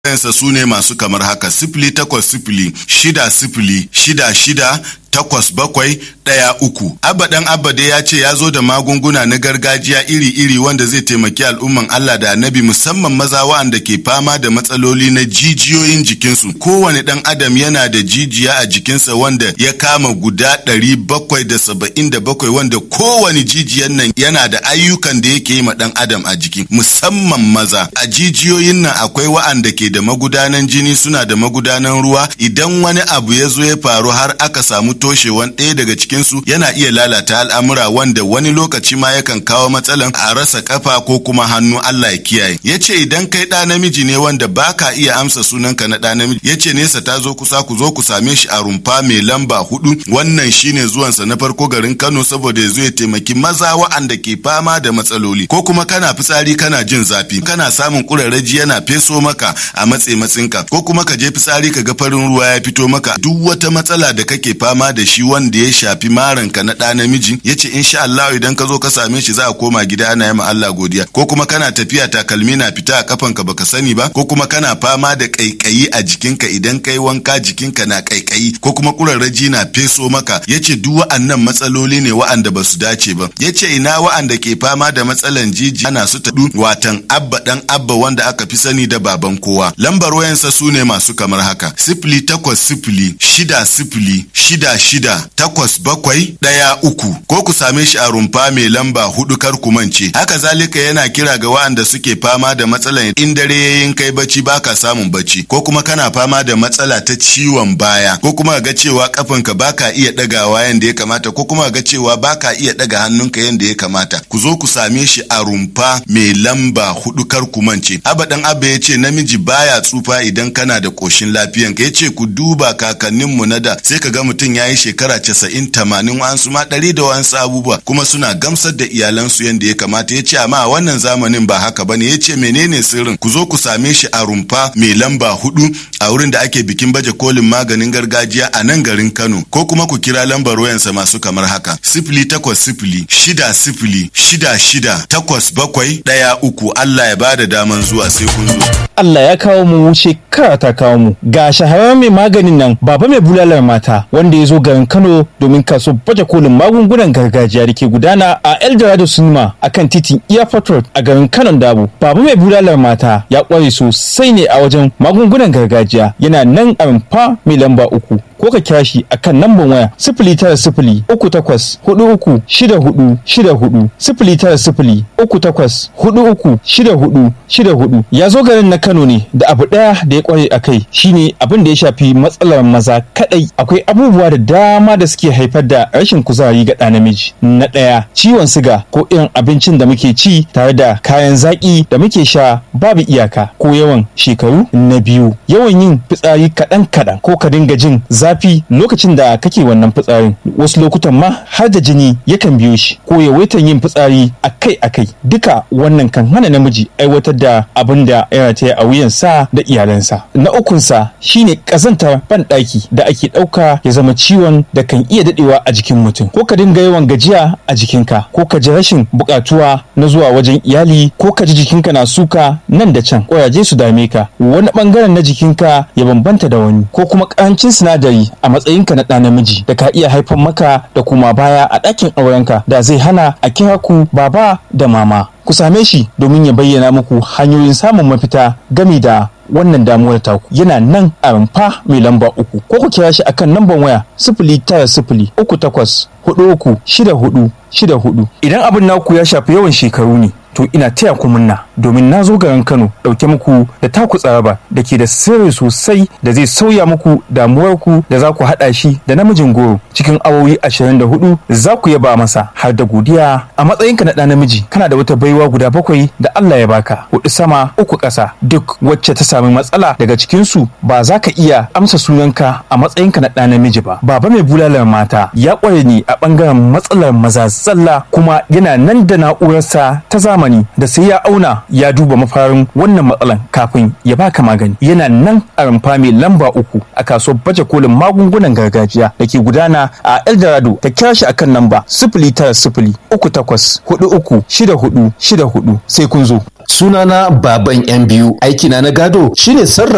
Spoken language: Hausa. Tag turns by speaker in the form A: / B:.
A: Yansa su ne masu kamar haka sifili takwas sifili shida sifili shida shida takwas bakwai ɗaya uku. Abba ɗan Abba dai ya ce ya zo da magunguna na gargajiya iri-iri wanda zai taimaki al'umman Allah da annabi musamman maza wa'anda ke fama da matsaloli na jijiyoyin jikinsu. Kowane ɗan adam yana da jijiya a jikinsa wanda ya kama guda ɗari bakwai da saba'in da bakwai wanda kowane jijiyan nan yana da ayyukan da yake yi ma ɗan adam a jiki musamman maza. A jijiyoyin nan akwai wa'anda ke da magudanan jini suna da magudanan ruwa idan wani abu ya zo ya faru har aka samu toshewan ɗaya daga cikinsu yana iya lalata al'amura wanda wani lokaci ma yakan kawo matsalan a rasa kafa ko kuma hannu Allah ya kiyaye. Ya ce idan kai ɗa namiji ne wanda baka iya amsa sunanka na ɗa namiji ya ce nesa ta zo kusa ku zo ku same shi a rumfa mai lamba hudu wannan shine zuwansa na farko garin Kano saboda ya zo ya taimaki maza wa'anda ke fama da matsaloli ko kuma kana fitsari kana jin zafi kana samun kurarraji yana feso maka a matse matsinka ko kuma ka je fitsari ka ga farin ruwa ya fito maka duk wata matsala da kake fama da shi wanda ya shafi maranka na ɗa namiji ya ce insha Allah idan ka zo ka same shi za a koma gida ana yi ma Allah godiya ko kuma kana tafiya takalmi na fita a kafanka baka sani ba ko kuma kana fama da kaikayi a jikinka idan kai wanka jikinka na kaikayi ko kuma kurarraji na feso maka ya ce duk wa'annan matsaloli ne wa'anda ba su dace ba ya ce ina wa'anda ke fama da matsalan jiji ana su taɗu watan abba ɗan abba wanda aka fi sani da baban kowa lambar wayansa su ne masu kamar haka sifili takwas sifili shida sifili shida shida takwas bakwai ɗaya uku ko ku same shi a rumfa mai lamba hudu kar ku mance haka zalika yana kira ga wa'anda suke fama da matsalan in dare yayin kai bacci baka samun bacci ko kuma kana fama da matsala ta ciwon baya ko kuma ga cewa kafanka baka iya ɗagawa yanda ya kamata ko kuma ga cewa baka iya ɗaga hannunka yanda ya kamata ku zo ku same shi a rumfa mai lamba hudu kar ku mance abba dan abba ya ce namiji baya tsufa idan kana da koshin lafiyanka ya ce ku duba kakanninmu na da sai ka ga mutum ya yi shekara casa'in tamanin wa'ansu ma ɗari da wa'ansu abubuwa kuma suna gamsar da iyalansu yadda ya kamata ya ce amma a wannan zamanin ba haka bane ya ce menene sirrin ku zo ku same shi a rumfa mai lamba hudu a wurin da ake bikin baje kolin maganin gargajiya a nan garin Kano ko kuma ku kira lambar wayansa masu kamar haka sifili takwas sifili shida sifili shida shida takwas bakwai ɗaya uku Allah ya bada daman zuwa sai kun zo.
B: Allah ya kawo mu shekara ta kawo mu ga shahararren mai maganin nan baba mai bulalar mata wanda ya zo garin Kano domin kaso baje kolin magungunan gargajiya da ke gudana a Eldorado Cinema akan titin Airport Road a garin Kano Dabo. Baba mai bulalar mata ya kware sosai ne a wajen magungunan gargajiya yana nan a rumfa mai lamba uku ko ka kira shi akan namban waya sifili tara sifili uku takwas hudu uku shida hudu shida hudu sifili tara sifili uku takwas hudu uku shida hudu shida hudu ya zo garin na Kano ne da abu daya da ya kware a kai shine abin da ya shafi matsalar maza kadai akwai abubuwa da dama da suke haifar da rashin kuzari ga ɗa namiji na ɗaya ciwon siga ko irin abincin da muke ci tare da kayan zaƙi da muke sha babu iyaka ko yawan shekaru na biyu yawan yin fitsari kaɗan kaɗan ko ka dinga jin zafi lokacin da kake wannan fitsarin wasu lokutan ma har da jini yakan biyo shi ko yawaitan yin fitsari akai akai duka wannan kan hana namiji aiwatar da abin da ya rataya a wuyansa da iyalansa na ukunsa shine ƙazantar banɗaki da ake ɗauka ya zama ciwon da kan iya daɗewa a jikin mutum ko ka dinga yawan gajiya a jikinka ko ka ji rashin buƙatuwa na zuwa wajen iyali ko ka ji jikinka na suka nan da can ƙwayaje su dame ka wani ɓangaren na jikinka ya bambanta da wani ko kuma ƙarancin sinadari a matsayinka na ɗa namiji da ka iya haifar maka da kuma baya a ɗakin aurenka da zai hana a kira ku baba da mama ku same shi domin ya bayyana muku hanyoyin samun mafita gami da wannan damuwar taku yana nan a rumfa mai lamba uku ko ku kira shi akan lambar waya sifili tara sifili uku takwas hudu uku shida hudu shida hudu idan abin naku ya shafi yawan shekaru ne to ina taya ku munna domin na zo garin Kano ɗauke muku da taku tsaraba da ke da sirri sosai da zai sauya muku damuwarku da za ku haɗa shi da namijin goro cikin awowi 24 za ku yaba masa har da godiya a matsayinka na ɗa namiji kana da wata baiwa guda bakwai da Allah ya baka hudu sama uku ƙasa duk wacce ta sami matsala daga cikinsu ba za ka iya amsa sunanka a matsayinka na ɗa namiji ba baba mai bulalar mata ya ƙware ni a ɓangaren matsalar maza zalla kuma yana nan da na'urarsa ta zamani da sai ya auna ya duba mafarin wannan matsalan kafin ya baka magani yana nan a rumfa mai lamba uku a kasuwar baje kolin magungunan gargajiya da ke gudana a eldorado ta kira shi akan namba sifili tara sifili uku takwas hudu uku shida hudu shida hudu sai kun zo
C: sunana baban yan biyu aikina na gado shine sarrafa